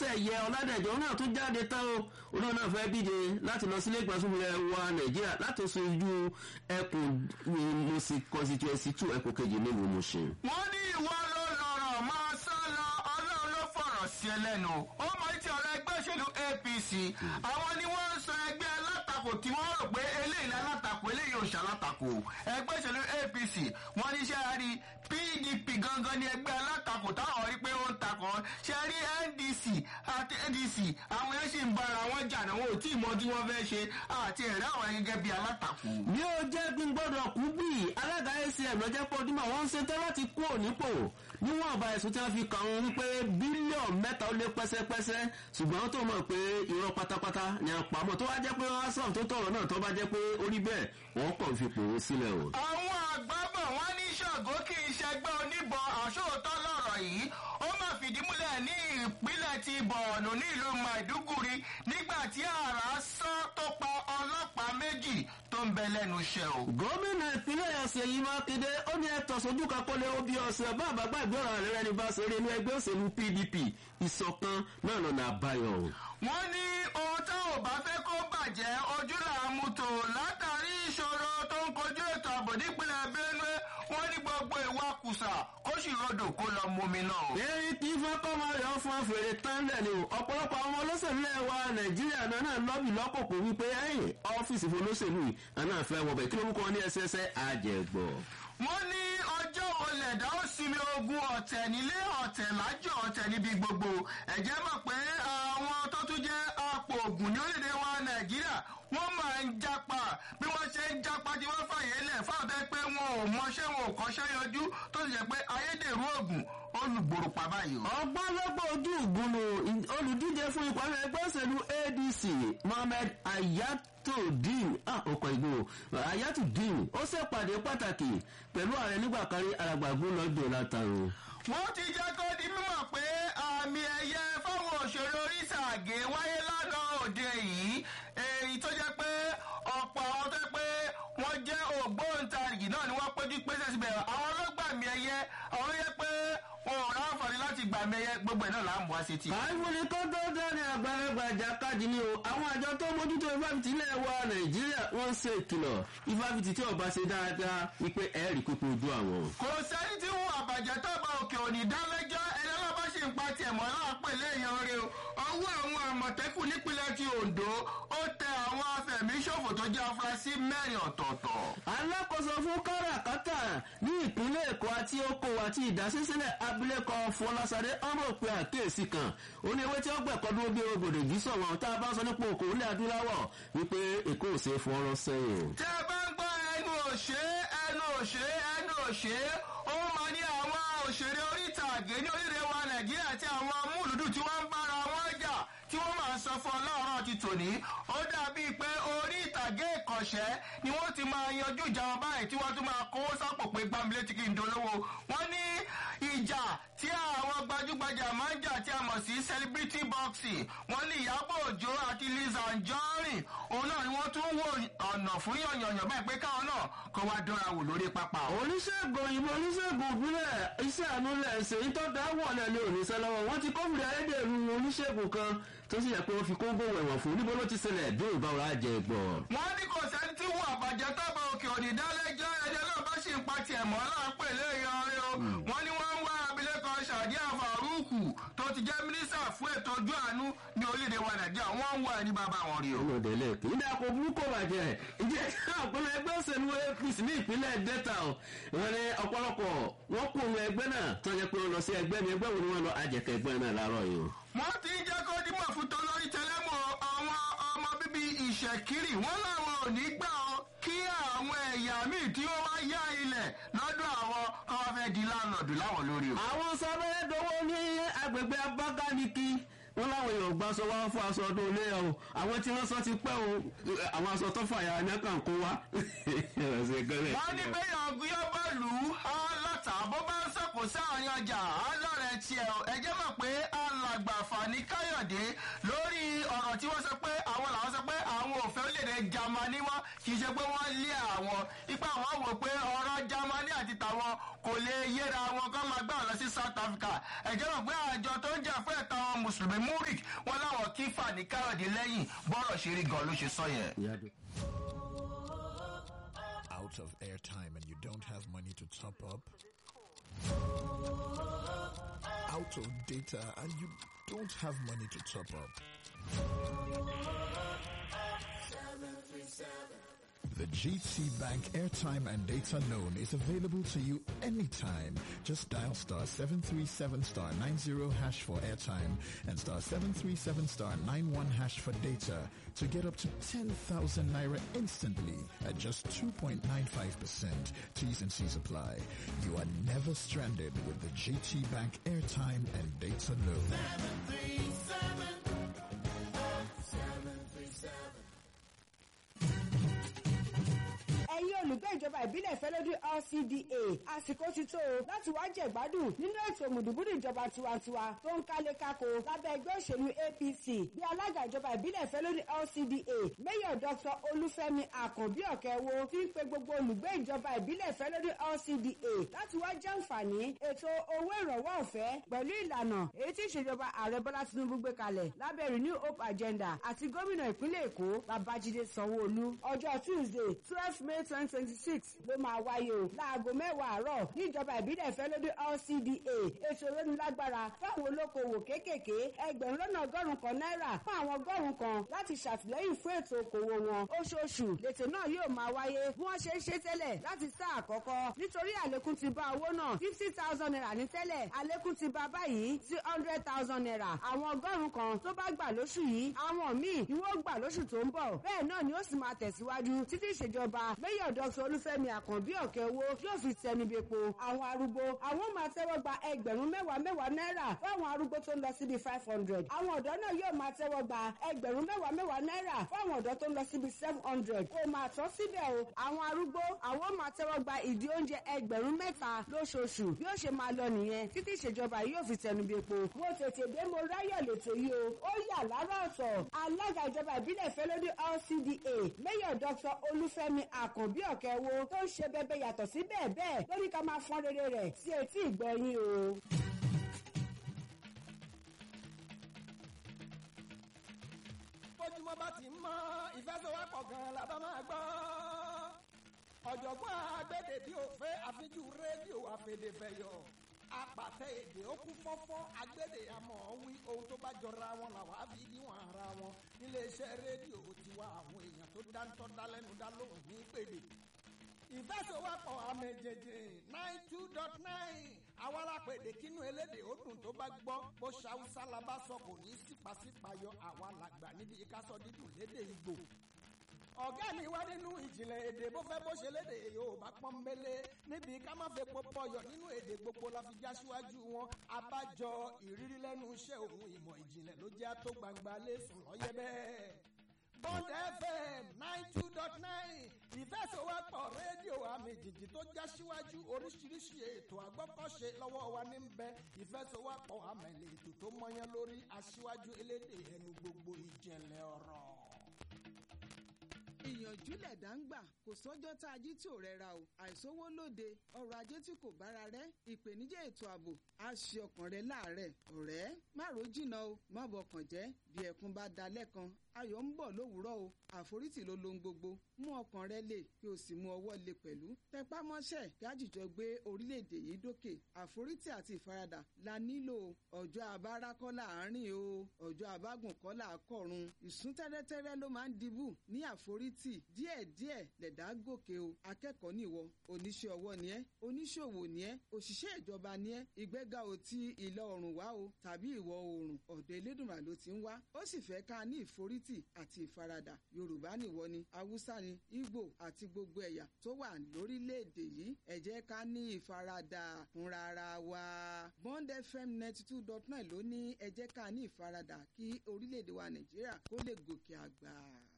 ọládẹ̀yẹ ọládẹ̀jọ náà tún jáde tán o olóò náà fẹ́ díje láti lọ sílé ìgbàsókè wa nàìjíríà láti sojú ẹkùn mọ̀sí constituency two ẹkùn kejì nílùú mọ̀ṣẹ́. wọ́n ní ìwọ ló lọ́rọ̀ máa sá lọ ọlọ́run ló fọ̀rọ̀ sí ẹ lẹ́nu ó mọ ti ọ̀rọ̀ ẹgbẹ́ òṣèlú apc àwọn ni wọ́n ń sọ ẹgbẹ́ alátakò tí wọ́n rò pé eléyìí alátakò eléyìí ò ṣàlátakò ẹgbẹ́ òṣèlú apc wọ́n ní ṣe rí pdp gangan ní ẹgbẹ́ alátakò táwọn rí pé ó ń takò ṣe rí ndc àti ndc àwọn yẹn sì ń bára wọn jà náà wọn ò tí ì mọ tí wọ́n fẹ́ ṣe àti ẹ̀rẹ́ àwọn gẹ́gẹ́ bí alátakò. bí ó jẹ́ bí n gbọ́dọ̀ kú bí alága acm lọ́jọ́ pé ojúmọ̀ wọ́n ń ṣetán láti kú ònípò níwọ̀n ọba ẹ̀sùn tí wọ́n fi kàn wọ́n wípé bílíọ̀nù mẹ́ta ó lé pẹ́sẹ́pẹ́sẹ́ ṣùgbọ́n tó mọ̀ pé irọ́ pátápátá ni àpamọ́ tó wá jẹ́ pé wọ́n á sọ̀rọ̀ tó tọ̀rọ̀ náà tó bá jẹ́ pé ó rí bẹ́ẹ̀ wọ́n kàn fi pòwó sílẹ̀ o. àwọn àgbàbọ̀ wọn ní ṣàgó kì í ṣẹgbẹ́ oníbọn àṣòótọ́ lọ́rọ̀ yìí ó máa fìdí múlẹ̀ ní ìpínlẹ̀ ti bọ̀ọ̀nù ní ìlú maiduguri nígbà tí àrà sán tó pa ọlọ́pàá méjì tó ń bẹ lẹ́nu iṣẹ́ o. gómìnà ìpínlẹ̀ ọ̀sẹ̀ yìí mákindé ó ní ẹ̀tọ́ sojú kakọ́lé obi ọ̀sẹ̀ bá àbágbà ìgbọ́ra rẹ̀ rẹ̀ ní bá ṣe eré inú ẹgbẹ́ òṣèlú pdp ìṣọ̀kan náà lọ́nà àbáyọ. wọ́n ní ohun tá ò bá fẹ́ kó bàjẹ́ ojú là ń mú tò látàrí ìṣòro tó ń kojú ètò ààbò nípínlẹ̀ benue wọ́n ní gbogbo ìwà kùsà kó sì rodò kó lọ momi náà. èyí kì í fẹ́ kọ́ máa yọ fún àfèrè tán lẹ̀ ni o ọ̀pọ̀lọpọ̀ àwọn olóṣèlú ẹ̀ wa nàìjíríà náà náà lọ́bì lọ́kòkò wípé ẹ̀yìn ọ́fíìsì fún olóṣèlú yìí àná fẹ́ wọbẹ̀ kí ló mú kọ́ ní ẹsẹsẹ àjẹgbọ̀. wọ́n ní ọjọ́ olẹ̀dá ó sinmi ogun ọ̀tẹ̀ nílé ọ̀tẹ̀ lájọ ọ̀tẹ̀ níbi gbogbo ẹ̀jẹ̀ mọ̀ pé àwọn tó tún jẹ́ apò ògùn ní orílẹ̀-èdè wa nàìjíríà wọ́n máa ń japa bí wọ́n ṣe ń japa tí wọ́n fàyè lẹ̀ fáwọn tẹ́ pé wọn ò mọṣẹ́ wọn ò kọ́ṣẹ́ yanjú tó sì jẹ́ pé ayédèrú ògùn olùgbòrò pa báyìí o. ọgbọ́n lọ́gbọ́ ojú ìgbónú olùdíje fún ipò àwọn ẹgbẹ́ òṣèlú adc mohammed ayatollah ah ọkọ̀ ìgbò ayatollah ó ṣèpàdé pàtàkì pẹ̀lú ààrẹ nígbà kárí alàgbàgbó lọ́dọ̀ látàrọ. wọ́n ti jẹ́ kó di mímọ̀ pé àmì ẹ̀yẹ fáwọn òṣèré orí ìtàgé wáyé lánàá òde yìí èyí tó jẹ́ pé ọ̀pọ̀ àwọn tó jẹ́ pé wọ́n jẹ́ ògbóǹtarìgì náà ni wọ́n péjú pésè síbẹ̀ àwọn ọlọ́gbàmì ẹ̀yẹ àwọn yẹ pé wọn ò ráǹfààní láti gbàmì ẹ̀yẹ gbogbo ẹ̀ náà là ń mú wá sí ti. àìfúnni tó tó dání àgbàlagbà ìjàkadì ni o àwọn àjọ tó mójútó ifáfitì ilẹ̀ wa nàìjíríà wọ́n ń ṣe ìkìlọ̀ ifáfitì tí ọba ṣe dáadáa wípé ẹ̀ẹ́rì pípé ojú àwọn. kò sẹ́ni tí wọn àbàjẹ́ tó bá òkè òní dálẹ́jọ́ ẹni ọlọ́ba ṣì ń pa tiẹ̀ mọ́ láàpẹ̀ lẹ́yìn rẹ o ọwọ́ àwọn àmọ̀tẹ́kùn nípínlẹ̀ ti ondo ó tẹ àwọn afẹ̀míṣòfò tó jẹ́ afurasí mẹ́rin ọ̀tọ̀ọ̀tọ̀. alákòóso fún káràkátà ní ìpínlẹ̀ èkó àti oko àti ìdásísílẹ̀ abilékọ fọlásadé ọmọ òpin àkéèsí kan ó ní ewé tí ó gbẹ̀kọ́ dúró bí ogbòdò yìí sọ̀rọ̀ tá a bá sọ nípa òkò ilẹ̀ adúláwọ̀ wípé èkó ò ṣe é fọ́ọ́rọ́ sẹ́yìn. tẹ́ ẹ bá ń gbọ́ ẹnu òṣè ẹnu òṣè ẹnu òṣè ó máa ní àwọn òṣèré orí ìtàgé ní orílẹ̀ wa nàìjíríà àti àwọn amúlùdù tí wọ́n ń bára wọn jà tí wọ́n máa sọ fún ọlọ́run ti tòní ó dàbí pé orí ìtàgé ìkọ̀ṣẹ́ ni wọ́n ti máa yanjú ìjà wọn báyìí tí wọ́n tún máa kówó sápò pé gbàmílẹ̀ tí kì í dolówó wọ́n ní ìjà tí àwọn gbajúgbajà máa ń jà tí a mọ̀ sí celebrity boxing wọ́n ní ìyábọ̀ òjò àti liz anjorin òun náà ni wọ́n tún wò ọ̀nà fún yànyànyàn báyìí pé káwọn náà kó wá dọ́ra wò lórí pápá. oníṣègùn òyìnbó oníṣègùn ìbílẹ̀ iṣẹ́ àánú lẹ̀ ṣe ìtọ́jà wọ̀lẹ̀ ní òníṣẹ́ lọ́wọ́ wọ́n ti kófìrí ayédèrú oníṣègùn kan tó sì yẹ pé wọ́n fi kóńgò wẹ̀wọ̀n fún níbo ló ti ṣẹlẹ̀ bí òun bá wàá jẹ gbọ́. wọ́n ní kò sẹ́ni tí wọ́n àbàjẹ́ tọ́ba òkè òní dálẹ́jọ́ ẹjọ́ náà bá ṣì ń pa tiẹ̀ mọ́ láàpẹ̀ lẹ́yìn ọ̀rẹ́ o wọ́n ní wọ́n ń wá abilékọ sàdíà faruku tó ti jẹ́ mínísítà fún ètò ojú àánú ní orílẹ̀-èdè wa nàìjíríà wọ́n ń wá ẹni bàbá wọn rí o. ọmọdé lẹ́ẹ̀kì nígbà kò burú kò bàjẹ́ ìjẹ́ ọ̀pọ̀lọpọ̀ ẹgbẹ́ òṣèlú apc ní ìpínlẹ̀ delta o wọn ní ọ̀pọ̀lọpọ̀ wọn kó ohun ẹgbẹ́ náà tó yẹ pé wọn lọ sí ẹgbẹ́ mi ẹgbẹ́ wo ni wọn lọ àjẹkẹ́ ẹgbẹ́ náà láàárọ̀ yìí o. wọ́n ti ń jẹ́ kó dímọ̀ fún tolórí tẹlẹ́mọ̀ àwọn ọmọ bíbí ìṣẹ̀kiri wọ́n láwọn ò ní gbà ọ́ kí àwọn ẹ̀yà míì tí wọ́n wá yá ilẹ̀ lọ́dọ̀ àwọn káwọn fẹ́ di láńlọ́ọ̀dù láwọn lórí o. àwọn sábẹ́ dọwọ́ ní agbègbè abákániki wọn láwọn èèyàn gba aṣọ wá fún aṣọ ọdún ilé o àwọn tí wọn sọ ti pẹ́ o àwọn aṣọ tó fàyà ní kàn kó wá. wọ́n ní bẹ́yàn ọ̀gbìn bá lù ú aláta bó bá ń sọ̀kò sáàrin ọjà alọ́rẹ̀ tiẹ̀ ẹjẹ́ mọ̀ pé alàgbà fani káyọ̀dé lórí ọ̀rọ̀ tí wọ́n sọ pé àwọn làwọn sọ pé àwọn ò fẹ́ lé orílẹ̀-èdè Jámánì mọ́ kì í ṣe pé wọ́n lé àwọn ipa àwọn wò pé ọ̀rọ̀ Jámánì àti tàwọn kò lè yéra wọn kán máa gbà lọ sí South Africa ẹ̀jẹ̀ rò pé àjọ tó ń jà fún ẹ̀tọ́ àwọn mùsùlùmí múrik wọn láwọn kí fàní káyọ̀dé lẹ́yìn bọ́rọ̀ ṣe rí gan ló ṣe sọ yẹn. out of airtime and you don't have money to top up? Out of data and you don't have money to top up? The GT Bank airtime and data loan is available to you anytime. Just dial star 737 star 90 hash for airtime and star 737 star 91 hash for data to get up to 10,000 naira instantly at just 2.95%. T's and C's apply. You are never stranded with the GT Bank airtime and data loan. ẹ̀yin olùgbé ìjọba ìbílẹ̀ fẹ́lẹ́dún LCDA àsìkò ti tó o láti wá jẹ̀gbádùn nínú ètò mùdùbúdù ìjọba tiwantiwa tó ń kálé kákó lábẹ́ ẹgbẹ́ òṣèlú APC bí alága ìjọba ìbílẹ̀ fẹ́lẹ́dún LCDA mayor Dr. Olúfẹ́mi Àkànbí Ọ̀kẹ́wò fi ń pe gbogbo olùgbé ìjọba ìbílẹ̀ fẹ́lẹ́dún LCDA láti wá jàǹfààní ètò owó ìrànwọ́ ọ̀fẹ́ pẹ̀lú ìlànà èyí tí ìṣèjọba ààrẹ Bọ́lá Tinubu gbé kalẹ̀ lábẹ́ Renew Hope Agenda àti gómìnà ìpínlẹ̀ Èkó Babájídé Sanwó-Olú ọjọ́ Tuesday twelve May twenty twenty six ló máa wáyé o láago mẹ́wàá àárọ̀ níjọba ìbílẹ̀ ìfẹ́lódé LCDA ètò ìrónilágbára fáwọn olókoòwò kéékèèké ẹgbẹ̀rún lọ́nà ọgọ́rùn-ún kan náírà fún àwọn ọgọ́rùn-ún kan láti ṣàtìlẹ́yìn fún ètò òkòwò wọn oṣooṣù lètò náà yóò máa wáyé bí wọ́n ṣe ń ṣe tẹ́lẹ̀ láti sáà àkọ́kọ́ nítorí àlékún ti bá owó náà fifty thousand naira ní tẹ́lẹ̀ àlékún ti bá báyìí sí hundred thousand naira àwọn ọgọ́rùn-ún kan tó bá gbà lóṣù yìí àwọn míì ìwọ gbà lóṣù tó ń bọ̀ bẹ́ẹ̀ náà ni ó sì máa tẹ̀síwájú títí ìṣèjọba mayor dr olúfẹ́mi àkànbí ọ̀kẹ́wò yóò fi tẹnubẹ́po àwọn arúgbó àwọn máa tẹ́wọ́ gba ẹgbẹ̀rún mẹ́wàá mẹ́wàá náírà fún àwọn arúgbó tó ń lọ síbi five hundred àwọn ọ̀dọ́ náà yóò máa tẹ́wọ́ gba ẹgbẹ̀rún mẹ́wàá mẹ́wàá náírà fún àwọn ọ̀dọ́ tó ń lọ síbi seven hundred kò máa tán síbẹ̀ o àwọn arúgbó àwọn máa tẹ́wọ́ gba ìdí oúnjẹ ẹgbẹ̀rún mẹ́ta lóṣooṣù bí ó ṣe máa lọ nìyẹn títí ìṣèjọba yóò fi tẹnubẹ́po mo tètè dé mo ráyọ̀ lẹ́tọ̀ yìí o ó yà lára ọ̀tọ̀ alága ìjọba ìbílẹ̀ fẹ́lódé LCDA mayor dr olúfẹ́mi àkànbí ọ̀kẹ́wò tó ń ṣe bẹ́bẹ́ yàtọ̀ sí bẹ́ẹ̀ bẹ́ẹ̀ lórí ká máa fọ́n rere rẹ̀ sí etí ìgbẹ́yìn o. bójúmọ́ bá ti mọ́ ìfẹsẹ̀wápọ̀ gan-an la bá máa gbọ́. ọ̀jọ̀gbọ́n agbẹ́dẹ bí òfé àfijú rédíò àfẹ̀dẹ̀fẹ̀yọ̀ apàtẹ èdè ó kún fọ́fọ́ agbẹ́dẹ àmọ́ wí ohun tó bá jọra wọn làwọn á fi níwọ̀n ara wọn níléeṣẹ́ rédíò tiwa àwọn èèyàn tó dáńtọ́ dálẹ́nu dá lóhùn ní pèdè ìfẹsẹ̀wápọ̀ àmẹ̀jẹ̀jẹ̀ nine two dot nine àwọn alápèdè kínú elédè ó dùn tó bá gbọ́ bó ṣàwùsá la bá sọ kò ní sípàsípàyọ àwa làgbà níbi ìkásọ dídùn lédè ìgbò ọ̀gá mi wá nínú ìjìnlẹ̀ èdè bó fẹ́ bó ṣe lédè Yorùbá pọ́nbélé níbi ká má fẹ́ pọpọ yọ nínú èdè gbogbo la fi já síwájú wọn abájọ ìrírí lẹ́nu iṣẹ́ òun ìmọ̀ ìjìnlẹ̀ ló jẹ́ tó gbangba lẹ́sùn lọ́yẹ́ bẹ́ẹ̀. Bond FM nine two dot nine ìfẹsọ̀wọ́pọ̀ rédíò àmì jìjì tó já síwájú oríṣiríṣi ètò àgbọ́kọ̀ṣe lọ́wọ́ wa ní bẹ ìfẹsọ̀wọ́pọ̀ àmẹ̀lẹ̀ ètò tó mọyán lórí aṣíwájú elédè ẹnu gbogbo ìjẹ̀lẹ̀ ọ̀rọ̀ ìyànjú lẹ̀dá ń gbà kò sọ́jọ́ tá a jí tí ò rẹra o àìsówó lóde ọrọ̀ ajé tí kò bára rẹ̀ ìpèníjà ètò ààbò á ṣe ọkàn rẹ láàárẹ̀ ọ̀rẹ́ má ro jìnnà o má bọkàn jẹ́ bí ẹkún bá da lẹ́kan ayọ̀ ń bọ̀ lówùúrọ̀ o àforítì ló lohun gbogbo mú ọkàn rẹ lè kí o sì mú ọwọ́ lè pẹ̀lú tẹpá mọ́ṣẹ́ kí àjùjọ gbé orílẹ̀-èdè yìí dókè àforítì àti ìfaradà la nílò ọjọ́ abára kọ́ láàárín o ọjọ́ abágùn kọ́ là á kọ̀run ìsún tẹ́rẹ́tẹ́rẹ́ ló máa ń dibù ní àforítì díẹ̀díẹ̀ lẹ̀dá gòkè o akẹ́kọ̀ọ́ nìwọ oníṣẹ́ ọwọ́ ni ẹ́ oníṣòwò ni ẹ́ òṣìṣẹ́ ìjọba ni ẹ́ ìgbéga ò ti ìlà oòrùn wá o tàbí ìwọ̀ oòrùn ọ̀dọ̀ elédùnmá ló ti ń wá ó sì fẹ́ ká ní ìforítì àti ìfaradà yorùbá nìwọ ni haúsá ni ìgbò àti gbogbo ẹ̀yà tó wà lórílẹ̀‐èdè yìí ẹ jẹ́ ká ní ìfaradà fúnra ara wa bond fm ninety two dot nine ló ní ẹ jẹ́ ká ní ìfaradà kí orílẹ̀‐èdè wa nàìjíríà kó lè gòkè àgbà.